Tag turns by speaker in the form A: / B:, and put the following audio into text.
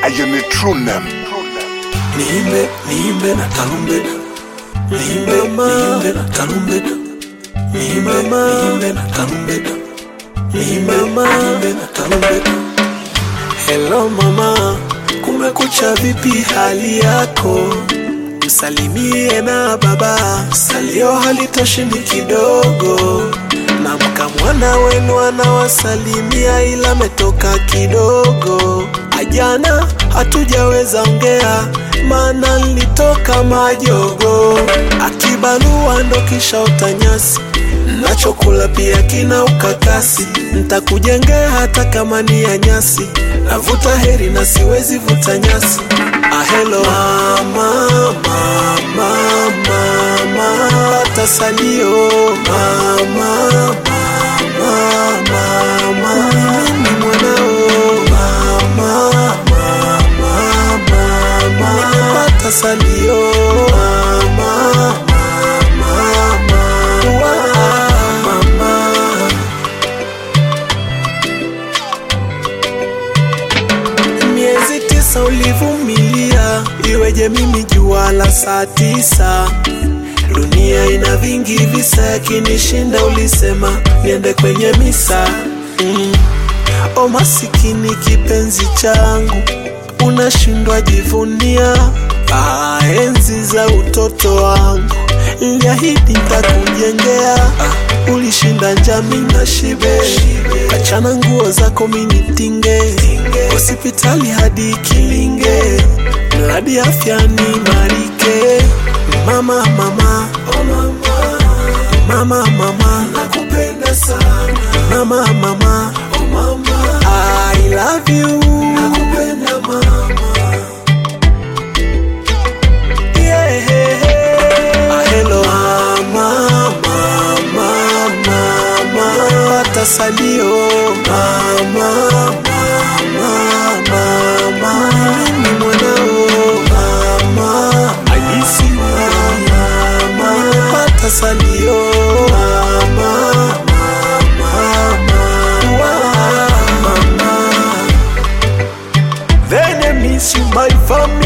A: ayo ni true name
B: niimbe niimbe na tarumbeta niimbe niimbe na tarumbeta niimbe niimbe na tarumbeta niimbe niimbe na tarumbeta hello mama kumekucha vipi hali yako msalimie na baba salio halitoshindi kidogo na mkamwana wenu anawasalimia ila metoka kidogo ajana hatujaweza ongea maana nilitoka majogo akibalua ndo kisha utanyasi nachokula pia kina ukakasi ntakujengea hata kama ni ya nyasi navuta heri na siwezi vuta nyasi ahelo mama mama mama pata salio mama mama mama mimi mwanao mama mama mama pata salio mama mama mama mama miezi tisa ulivumilia, iweje mimi jua la saa tisa? Dunia ina vingi visa, yakinishinda ulisema niende kwenye misa mm. O masikini kipenzi changu, unashindwa jivunia ah, enzi za utoto wangu niliahidi nitakujengea ah, ulishinda njami na shibe achana nguo zako minitinge hospitali hadi kilinge mradi afya ni marike mama mama oh mama mama mama nakupenda sana mama mama oh mama I love you nakupenda mama yeah. Hello mama mama mama pata salio mama mama mama mimi mwanao mama ajisi mama pata salio mama mama mama Then I miss you, my family.